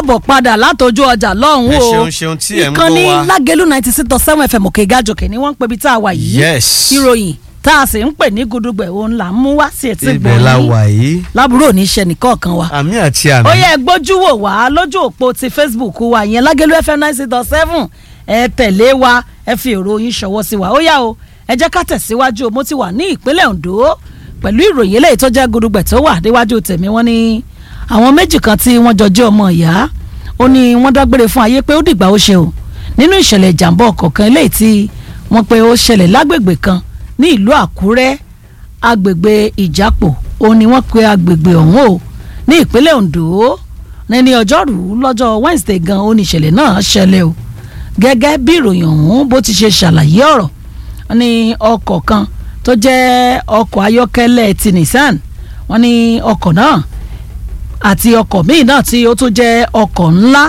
káàbọ̀ padà látọjú ọjà lọ́hùn ẹ o ṣeun ṣeun tí ẹ ń ìkànnì gbọ́ wa. lágẹ̀lú ninety six dot seven fm òkè gàjòkè ni wọ́n ń pè bí tá a wà yìí Yes. ìròyìn tá a sì ń pè ní gudugbẹ̀ òun là ń mú wá sí etí ibẹ̀ la gbòòrò wà yìí lábúrò oníṣẹ́ nìkọ̀ọ̀kan wa àmì àti àmì. ó yẹ gbójú wò wá lójú òpó ti facebook wa ìyẹn lágẹ̀lú fm ninety six dot seven ẹ tẹ̀lé wa ẹ fi èrò yín ṣọwọ́ sí wa ó yá o ẹ jẹ́ ká tẹ̀síwájú o mo ti wà ní ìpínlẹ̀ ondo pẹ̀lú ìròyìn eléyìí tó jẹ́ gudugbẹ̀ tó wà níwájú tèmi wọ́n ní àwọn méjì kan tí wọ́n jọ jẹ́ ọmọ ìyá ó ní wọ́n dágbére fún ayé pé ó dìgbà ó ṣe o nínú ìṣẹ̀lẹ̀ ìjàmbá ọkọ̀ kan eléyìí tí wọ́n pe ó ṣẹlẹ̀ lágbègbè kan ní ìlú àkúrẹ́ agbègbè ìjápò ó ní wọ́n pe agbègbè ọ̀hún o ní ìpínlẹ̀ ondo ní ọjọ́rú lọ́jọ́ wednesday gan ó ní ìṣẹ̀lẹ̀ náà ṣẹlẹ̀ o gẹ́gẹ́ bí ìròyìn ọ̀hún bó ti ṣe ṣàlàyé ọ̀rọ̀ wọ́n ní ọkọ̀ kan tó jẹ́ ọkọ̀ ayọ́kẹ́lẹ́ ti nissan wọ́n ní ọkọ̀ náà àti ọkọ̀ míì náà tí ó tún jẹ́ ọkọ̀ ńlá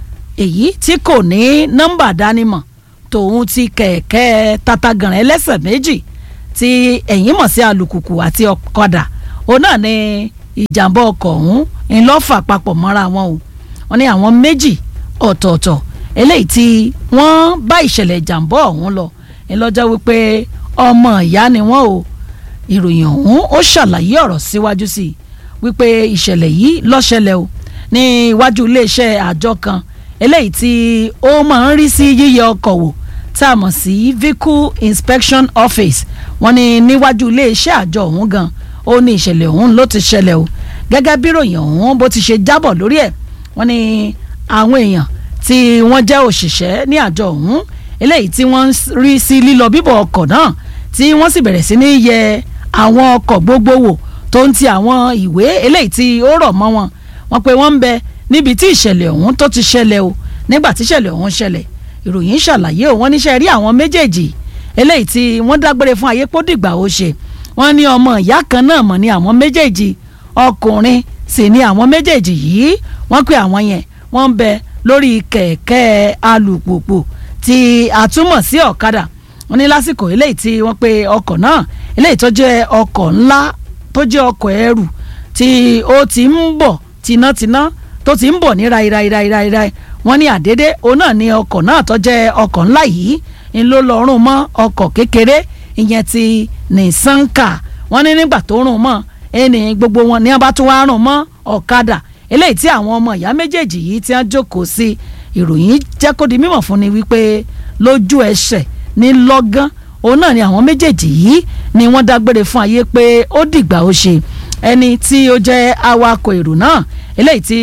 èyí tí kò ní nọ́mbà dánimọ̀ tòun ti kẹ̀kẹ́ tatagànrẹ́ ẹlẹ́sẹ̀ méjì tí ẹ̀yìn mọ̀ sí alùkùkù àti ọ̀kadà òun náà ni ìjàmbá ọkọ̀ ọ̀hún ńlọ́fà papọ̀ mọ́ra wọn o wọ́n ní àwọn méjì ọ̀tọ̀ọ̀tọ̀ eléyìí tí wọ́n bá ìṣẹ̀lẹ̀ ìjàmbá ọ̀hún lọ ńlọ́jọ́ wípé ọmọ ìyá ni wọ́n o ìròyìn ọ̀hún ó ṣàlàyé ọ̀rọ̀ síwájú sí i wípé ìṣẹ̀lẹ̀ yìí ló ṣẹlẹ̀ o ní iwájú iléeṣẹ́ àjọ kan eléyìí tí ó máa ń rí sí yíyẹ ọkọ̀ wò tá a mọ̀ sí vehicle inspection office wọ́n ní níwájú iléeṣẹ́ àjọ ọ̀hún gan ó ní ìṣẹ̀lẹ̀ ọ̀hún ló ti ṣẹlẹ̀ o gẹ́gẹ́ bí ìròyìn ọ̀hún bó ti ṣe jábọ̀ lórí ẹ̀ wọ́n ní àwọn èèyàn tí wọ́n jẹ́ òṣìṣẹ́ ní àjọ ọ̀hún eléyìí tí wọ́n ń rí sí lílọ bíbọ̀ ọkọ̀ náà tí wọ́n sì bẹ̀rẹ̀ sí ní yẹ àwọn ọkọ̀ gbogbo wò tó ń ti àwọn ìwé eléyìí tí ó rọ̀ mọ́ wọn wọ́n pé wọ́n ń bẹ níbi tí ìṣẹ̀lẹ̀ ọ̀hún tó ti ṣẹlẹ̀ o nígbà tí ìṣẹ̀lẹ̀ ọ̀hún ṣẹlẹ̀ ìròyìn ṣàlàyé o wọ́n níṣẹ́ rí àwọn méjèèjì eléyìí tí wọ́n dágbére fún ayé pódìgbà ó ṣe wọ́n ní ọmọ ìyá kan náà mọ̀ ní àwọn méjèèjì ọkùnrin sì ní àwọn méjèèjì yìí wọ́n pé àwọn yẹn wọ́n ń bẹ lórí kẹ̀kẹ́ alùpùpù tí a túmọ̀ sí ọ̀kadà wọ́n ní lásìkò eléyìí tí wọ́n pe ọkọ̀ náà eléyìí tó jẹ́ ọkọ̀ ńlá tó jẹ́ ọkọ̀ ẹrù tí ó ti ń bọ̀ tinátiná tó ti ń bọ̀ ní rairairairaira wọ́n ní àdédé òun náà ní ọkọ̀ náà tó jẹ́ ọkọ̀ ńlá yìí ń ló lọ rún mọ́ ọkọ̀ kékeré ìyẹn ti Nissan car wọ́n ní nígbà tó rún mọ́ ẹni gbogbo wọn ní abá tó wá rún mọ́ ọ̀kadà eléyìí tí àwọn ọmọ ìyá méjèèjì yìí ti ń jókòó sí ìròyìn jẹ́ kó di mímọ̀ fún ni wípé lójú ẹsẹ̀ ní lọ́gán òun náà ni àwọn méjèèjì yìí ni wọ́n dágbére fún ayé pé ó dìgbà ó ṣe ẹni tí ó jẹ́ awakọ̀ èrò náà eléyìí tí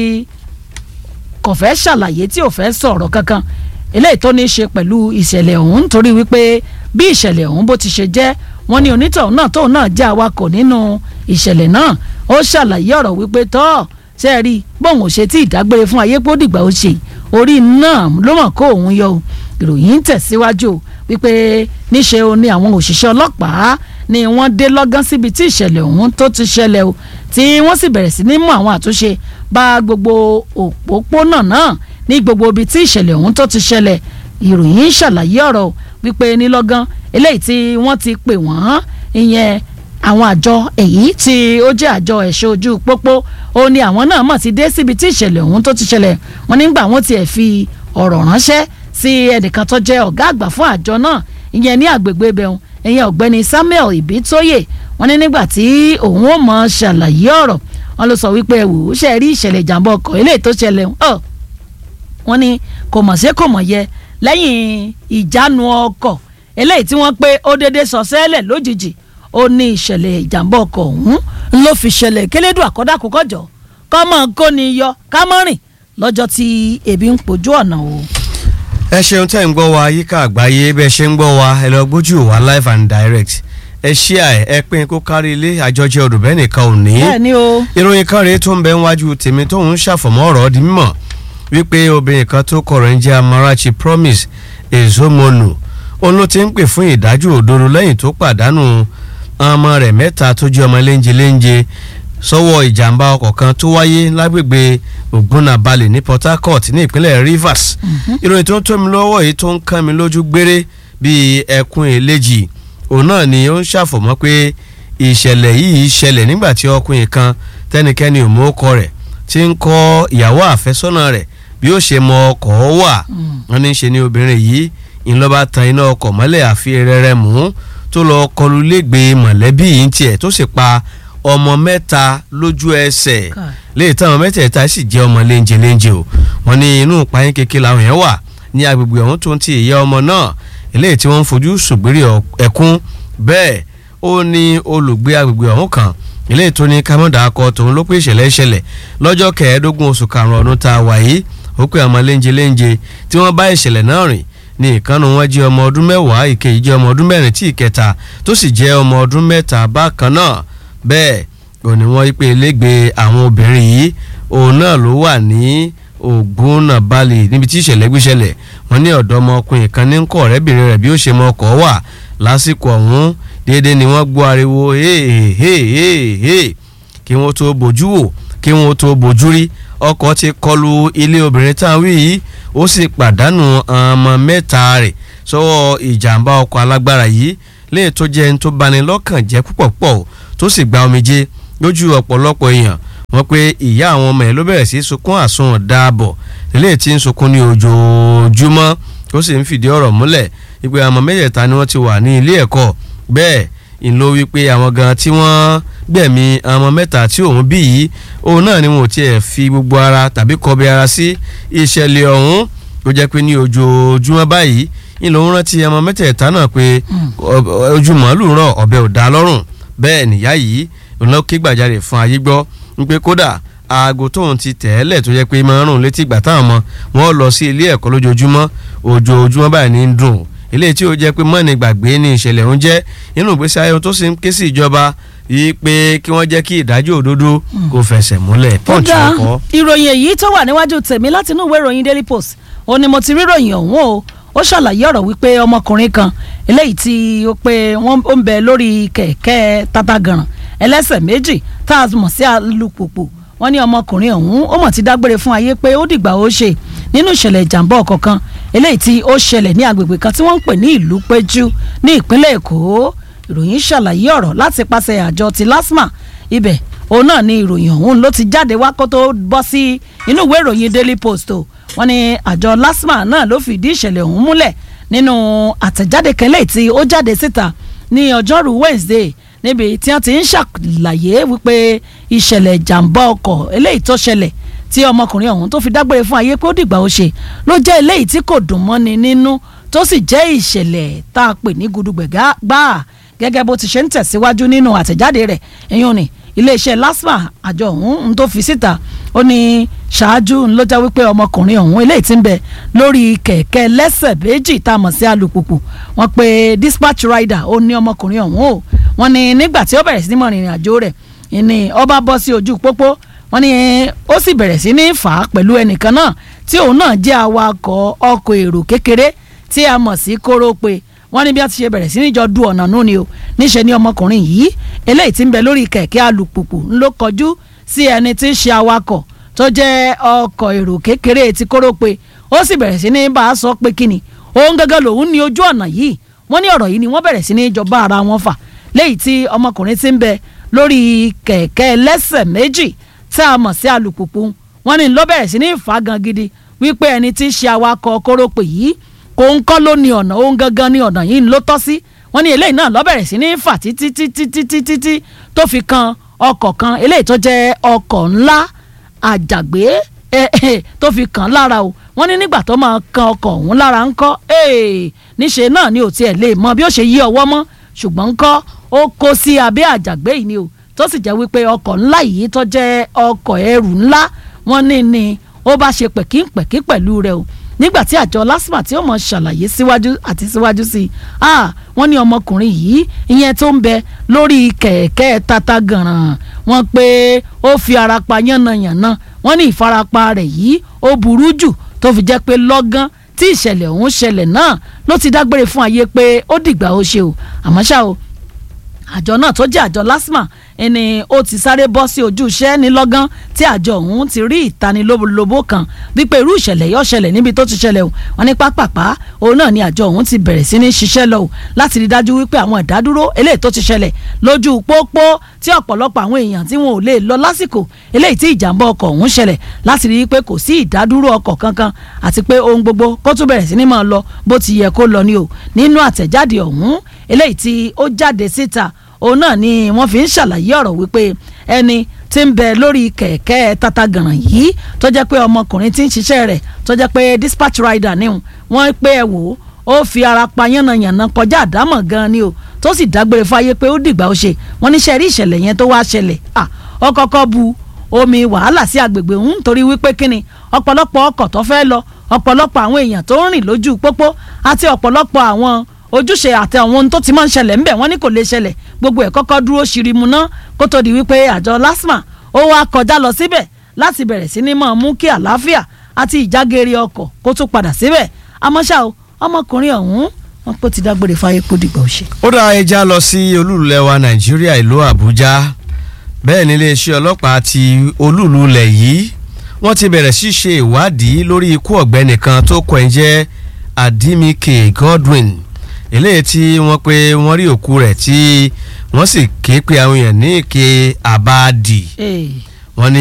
kò fẹ́ ṣàlàyé tí ò fẹ́ sọ̀rọ̀ kankan eléyìí tó ní í ṣe pẹ̀lú ìṣẹ̀lẹ̀ ọ̀hún torí wípé bí ìṣẹ̀lẹ̀ ọ̀hún bó ti ṣe jẹ́ wọ́n ní onítọ̀hún náà tóun náà jẹ́ awakọ̀ nínú ìṣẹ̀lẹ̀ náà ó ṣàlàyé ọ̀rọ̀ wípé tọ́ ṣe é rí bóun ò ṣe tí ìdágbére fún ayé pé ó dìgbà ó ṣe orí náà ló mọ̀ kó òun yọ o ìròyìn ń tẹ̀síwájú wípé níṣe o ní àwọn òṣìṣẹ́ ọlọ́pàá ni wọ́n dé lọ́gán síbi tí ìṣẹ̀lẹ̀ ọ̀hún tó ti ṣẹlẹ̀ o tí wọ́n sì bẹ̀rẹ̀ sí ní mú àwọn àtúnṣe bá gbogbo òpópónà náà ní gbogbo ibi tí ìṣẹ̀lẹ̀ ọ̀hún tó ti ṣẹlẹ̀ ìròyìn ń ṣàlàyé ọ̀rọ̀ wípé nílọ́gán eléyìí tí wọ́n ti pè wọ́n ìyẹn àwọn àjọ èyí tí ó jẹ́ àjọ ẹ̀ṣọ́ ojú pópó ó ní àwọn náà mọ̀ ti dé síbi tí ìṣẹ̀lẹ̀ ọ̀hún tó ti ṣẹlẹ̀ wọ́n nígbà wọ́n tiẹ̀ fi ọ̀rọ̀ ránṣẹ́ sí ẹnìkan tó jẹ́ ọ̀gá àgbà fún àjọ náà ìyẹn ní àgbègbè ibẹ̀hún ìyẹn ọ̀gbẹ́ni Samuel Ibitoye wọ́n ní nígbà tí òun ó mọ̀ ṣàlàyé ọ̀rọ̀ wọ́n ló sọ wípé ẹ wò ó ṣe rí ìṣẹ̀lẹ̀ ìjàmbá ọkọ̀ eléyìí tó ṣẹlẹ̀ ọ̀ wọ́n ní kò mọ̀ sí kò mọ̀ yẹ lẹ́yìn ìjánu ọkọ̀ eléyìí tí wọ́n pé ó déédéé sọ sẹ́lẹ̀ lójijì ó ní ìṣẹ̀lẹ̀ ìjàmbá ọkọ̀ ọ̀hún ló fi ṣẹlẹ̀ kélédù àkọ́dá kókọ́jọ́ kọ́mọ kó ni yọ kámọ́rìn lọ́jọ́ tí ebi ń pojú ọ̀nà o. ẹ ṣeun tẹ́ ń gbọ́ wa yíká àgbáyé bẹ́ẹ̀ ṣe ń gbọ́ wa ẹ lọ gbójú wa live and direct ẹ ṣíà ẹ ẹ pín kó kárí ilé àjọjẹ ọdùnbẹ́ nìkan ò ní. bẹ́ẹ̀ ni o. ìròyìn kan rèé tó ń bẹ níwájú tèmi tóun ṣàfọ̀mọ́ ọ̀rọ̀ di mímọ̀ wípé obìnrin kan tó kọ̀rọ̀ ń jẹ́ Amarachi Promise Ezomonu òun ló ti ń pè fún ìdájọ́ òdodo lẹ́yìn tó pàdánù ọmọ rẹ̀ mẹ́ta tó jẹ́ ọmọ léńjẹ léńjẹ sọ́wọ́ ìjàmbá ọkọ̀ kan tó wáyé lágbègbè Ògúnnàbalẹ̀ ní Port Harcourt ní ìpínlẹ̀ Rivers ìròyìn tó ń tó mi lọ́wọ́ yìí tó ń kán mi lójú gbére bíi ẹkún eléjì òun náà ni ó ń ṣàfọ̀mọ́ pé ìṣẹ̀lẹ̀ yìí ṣẹlẹ̀ nígbà tí ọkùnrin kan tẹ́nikẹ́ni ò mú ọkọ rẹ̀ tí ń kọ́ ìyàwó àfẹ́sọ́nà rẹ̀ bí ó ṣe mọ ọkọ̀ wà wọ́n ní í ṣe ni obìnrin yìí ìlọba tan iná ọkọ̀ mọ́lẹ̀ àfi rẹ́rẹ́ mú tó lọ kọlu lẹ́gbẹ̀ẹ́ mọ̀lẹ́bí yìí ń tiẹ̀ tó sì pa ọmọ mẹ́ta lójú ẹsẹ̀ léyìí táwọn mẹ́tẹ̀ẹ̀ta sì jẹ́ ọmọ léńjẹ léńjẹ o wọ́n ní inú ìpayín kékeré làwọn yẹn wà ní agbègbè ọ̀hún tó ń ti ìyá ọmọ náà eléyìí tí wọ́n ń fojú ṣùgbérí ẹkún bẹ́ẹ̀ ó ní olùgbé agbègbè ọ̀hún kan eléyìí tó ní kámọ́dà akọ tòun ló pé ìṣẹ̀lẹ̀ ìṣẹ̀lẹ̀ lọ́jọ́ kẹẹ̀ẹ́dógún oṣù karùn-ún ọdún tá a wà yìí ó pé ọmọ léńjẹ léńjẹ tí wọ́n bá ìṣẹ̀lẹ̀ náà rìn ní ìkànnì wọn jẹ́ ọmọ ọdún mẹ́wàá ìkejì jẹ́ ọmọ ọdún mẹ́rin tí ìkẹta tó sì jẹ́ ọmọ ọdún mẹ́ta bákan náà bẹ́ẹ̀ ò ní wọ́n pé lẹ́gbẹ̀ẹ́ àwọn obìnrin yìí òun náà ló wà ní ògbónàbalè níbi tí ìṣẹ̀lẹ̀ gbéṣẹlẹ̀ wọ́n ní ọ̀dọ́mọkùnrin kan ní kọ́ ọ̀rẹ́bìnrin rẹ̀ bí ó ṣe mọ ọkọ̀ wà lásìkò ọ̀hún déédéé ni wọ́n gbọ́ ariwo hehehehe kí wọ́n tó bójú wò kí wọ́n tó bójú rí ọkọ̀ ti kọlu ilé obìnrin tá a wí yìí ó sì pàdánù ọmọ mẹ́ta rẹ̀ sọ́wọ́ ìjàmbá ọkọ̀ alágbára yìí léè tó jẹ́ ẹni tó bani lọ́kàn jẹ́ púpọ̀ púpọ̀ tó sì gba omijé lójú ọ̀pọ̀lọpọ̀ èèyàn wọ́n pé ìyá àwọn ọmọ ẹ̀ ló bẹ̀rẹ̀ sí sunkún àsun dáàbọ̀ lélẹ́yìí tí ń sunkún ní ojoojúmọ́ ó sì ń fìdí ọ̀rọ̀ múlẹ̀ wípé àwọn mẹ́tẹ̀ẹ̀ta ni wọ́n ti wà ní ilé ẹ̀kọ́ bẹ́ẹ̀ ìlò wípé àwọn gan tí wọ́n gbẹ̀mí àwọn mẹ́ta tí òun bí yìí òun náà ni wọn ò tiẹ̀ fi gbogbo ara tàbí kọbi ara sí ìṣẹ̀lẹ̀ ọ̀hún tó jẹ́ pé ní ojoojúmọ́ báyìí ìlò ń rántí àwọn mẹ́tẹ̀ẹ̀ta náà pé ojú màálù rọ̀ ọ̀bẹ ò dá lọ́rùn bẹ́ẹ̀ nìyá yìí òun náà ké gbàjarè fún ayé gbọ́ wípé kódà aago tóun ti tẹ̀ẹ́lẹ̀ tó jẹ́ pé máa ń rùn létí ìgbà táwọn ọmọ wọn lọ sí ilé ẹ̀kọ́ lójoojúmọ́ ojoojúmọ́ báyìí ní dùn eléyìí tí ó jẹ́ pé mọ́ni gbàgbé ní ìṣẹ̀lẹ̀ ń jẹ́ inú ìgbésí ayé tó sì ń ké sí ìjọba yìí pé kí wọ́n jẹ́ kí ìdájọ́ òdodo kó fẹsẹ̀ múlẹ̀ pọ́ǹtì ọkọ̀. ìròyìn èyí tó wà níwájú tèmi láti inú ìwé ìròyìn Daily Post ó ní mo ti rí ìròyìn ọ̀hún o ó ṣàlàyé ọ̀rọ̀ wípé ọmọkùnrin kan eléyìí tí ó pé wọ́n ó ń bẹ lórí kẹ̀kẹ́ tatagànràn ẹlẹ́sẹ̀ méjì tá a mọ̀ sí alùpùpù wọ́n ní ọmọkùnrin ọ̀hún ó mọ̀ ti dágbére fún ayé pé ó dìgbà ó ṣe nínú ìṣẹ̀lẹ̀ ìjàmbá ọkọ̀ kan eléyìí tí ó ṣẹlẹ̀ ní agbègbè kan tí wọ́n ń pè ní ìlú péjú ní ìpínlẹ̀ èkó ìròyìn ṣàlàyé ọ̀rọ̀ láti pàṣẹ àjọ ti LASTMA ibẹ̀ òun náà ni ìròyìn ọ̀hún ló ti jáde wá kó tó bọ́ sí inú ìwé ìròyìn Daily Post o wọ́n ní àjọ LASTMA náà ló fìdí ìṣẹ̀lẹ̀ ọ̀hún múlẹ̀ nínú àtẹ̀jáde kẹlẹ́ tí ó jáde síta ní ọjọ́rú Wednesday níbi tí wọ́n ti ń ṣàlàyé wípé ìṣẹ̀lẹ̀ ìjàmbá ọkọ̀ eléyìí tó ṣẹlẹ̀ tí ọmọkùnrin ọ̀hún tó fi dágbére fún ayé pé ó dìgbà ó ṣe ló jẹ́ eléyìí tí kò dùn mọ́ni nínú tó sì jẹ́ ìṣẹ̀lẹ̀ tá a pè ní gudugbẹ̀ gbáà gẹ́gẹ́ bó ti ṣe ń tẹ̀síwájú nínú àtẹ̀jáde rẹ̀ ẹ̀yún ni iléeṣẹ́ LASTMA àjọ ọ̀hún tó fi síta ó ní ṣáájú ló jẹ́ wípé ọmọkùnrin ọ̀hún eléyìí ti ń bẹ lórí kẹ̀kẹ́ lẹ́sẹ̀ méjì tá a mọ̀ sí alùpùpù wọ́n pe dispatch rider ó ní ọmọkùnrin ọ̀hún o wọ́n ní nígbà tí ó bẹ̀rẹ̀ sí ní mọ̀ rìnrìn àjò rẹ̀ ní ọba bọ́ sí ojú pópó wọ́n ní ó sì bẹ̀rẹ̀ sí ní fà á pẹ̀lú ẹnìkan náà tí òun náà jẹ́ awakọ̀ ọkọ̀ èrò kékeré tí a mọ̀ sí kórópè wọ́n ní bí a ti ṣe bẹ̀rẹ̀ sí ní jọ du ọ̀nà nù ni o níṣẹ́ ni ọmọkùnrin yìí eléyìí tí ń bẹ lórí kẹ̀kẹ́ alùpùpù ńlọ kọjú sí ẹni tí ń ṣe awakọ̀ tó jẹ́ ọkọ̀ èrò kékeré ti kórópè ó sì bẹ̀rẹ̀ sí ní bá a sọ pé kíni òun gángan lòun ní ojú ọ̀nà yìí wọ́n ní ọ̀rọ̀ yìí ni wọ́n bẹ̀rẹ̀ sí ní jọba ara wọn fà léyìí tí ọmọkùnrin ti ń bẹ lórí kẹ̀kẹ́ lẹ́sẹ̀ méjì tá a mọ̀ sí alùpùpù wọ́n ní ló bẹ̀rẹ̀ sí ní fà gan gidi wípé ẹni tí ń ṣe awakọ̀ kórópè yìí kò ń kọ́ ló ní ọ̀nà òun gangan ní ọ̀nà yìí ló tọ́ sí wọ́n ní eléyìí náà ló bẹ̀rẹ̀ sí ní fà títí títí títí títí tó fi kan ọkọ̀ kan eléyìí tó jẹ́ ọkọ̀ ńlá àjàgbé tó fi kàn lára o wọ́n ní nígbà tó máa kan ọkọ̀ ọ̀hún lára ńkọ́ níṣe náà ni ò tiẹ̀ lè mọ bí ó ṣe yí ọwọ́ mọ́ ṣùgbọ́n ńkọ́ ó kó sí abẹ́ àjàgbé yìí ni o tó sì jẹ́ wípé ọkọ̀ ńlá yìí tó jẹ́ ọkọ̀ ẹrù ńlá wọ́n ní ni ó bá ṣe pẹ̀kínpẹ̀kí pẹ̀lú rẹ̀ o nígbà tí àjọ LASTMA tí ó mọ̀ ṣàlàyé síwájú àti síwájú sí i ah wọ́n ní ọmọkùnrin yìí ìyẹn tó ń bẹ lórí kẹ̀kẹ́ tata gànràn wọ́n pé ó fi ara pa yánnayànna wọ́n ní ìfarapa rẹ̀ yìí ó burú jù tó fi jẹ́ pé lọ́gán tí ìṣẹ̀lẹ̀ ọ̀hún ṣẹlẹ̀ náà ló ti dágbére fún ayé pé ó dìgbà ó ṣe o àmọ́ ṣá o àjọ náà tó jẹ́ àjọ LASTMA ẹni ó ti sáré bọ́ sí ojú iṣẹ́ ní lọ́gán tí àjọ ọ̀hún ti rí ìtanilóbólóbó kan wípé irú ìṣẹ̀lẹ̀ yóò ṣẹlẹ̀ níbi tó ti ṣẹlẹ̀ o wọn ní pápápá òun náà ni àjọ ọ̀hún ti bẹ̀rẹ̀ sí ní ṣiṣẹ́ lọ o láti rí dájú wípé àwọn ìdádúró eléyìí tó ti ṣẹlẹ̀ lójú pópó tí ọ̀pọ̀lọpọ̀ àwọn èèyàn tí wọn ò lè lọ lásìkò eléyìí tí ìjàmbá ọkọ̀ ọ̀hún ṣẹlẹ̀ láti rí i pé kò sí ìdádúró ọkọ̀ kankan àti pé ohun gbogbo kó tún bẹ̀rẹ̀ sí ní máa lọ bó ti yẹ kó lọ ni o nínú àtẹ̀jáde ọ̀hún eléyìí tí ó jáde síta òun náà ni wọ́n fi ń ṣàlàyé ọ̀rọ̀ wípé ẹni tí ń bẹ lórí kẹ̀kẹ́ tatagànràn yìí tó jẹ́ pé ọmọkùnrin tí ń ṣiṣẹ́ rẹ̀ tó jẹ́ pé dispatch rider ni wọ́n pé ẹ wò ó fi ara pa yánnayànna kọjá àdámọ̀ gan ni o tó sì dágbére fáyé pé ó dìgbà ó ṣe wọ́n níṣẹ́ rí ìṣẹ̀lẹ̀ yẹn tó wá ṣẹlẹ̀ à ó kọ́kọ́ bu omi wàhálà sí agbègbè ń torí wípé kíni ọ̀pọ̀lọpọ̀ ọkọ̀ tó fẹ́ lọ ọ̀pọ̀lọpọ̀ àwọn èèyàn tó ń rìn lójú pópó àti ọ̀pọ̀lọpọ̀ àwọn ojúṣe àti àwọn ohun tó ti máa ń ṣẹlẹ̀ ńbẹ̀ wọ́n ní kò lè ṣẹlẹ̀ gbogbo ẹ̀ kọ́kọ́ dúró ṣirimu ná kó tó di wípé àjọ LASTMA ó wá kọjá lọ síbẹ̀ láti bẹ̀rẹ̀ sí ní máa mú kí àlàáfíà àti ìjágeere ọkọ̀ kó tún padà síbẹ̀ àmọ́ ṣá o ọmọkùnrin ọ̀hún wọn pé ti dágbére fáyé kó dìgbà òṣè. ó dá ẹja lọ sí olúlulẹ̀ wa nàìjíríà ìlú àbújá bẹ́ẹ̀ ni iléeṣẹ́ ọlọ́pàá ti olúlulẹ̀ yìí wọ́n ti bẹ̀rẹ̀ sí ṣe ìwádìí lórí ikú ọ̀gbẹ́ni kan tó kọ ẹ̀ jẹ́ adimike godwin eléyìí tí wọ́n pé wọ́n rí òkú rẹ̀ tí wọ́n sì ké pe àwọn èèyàn ní ìké àbáàdì wọ́n ní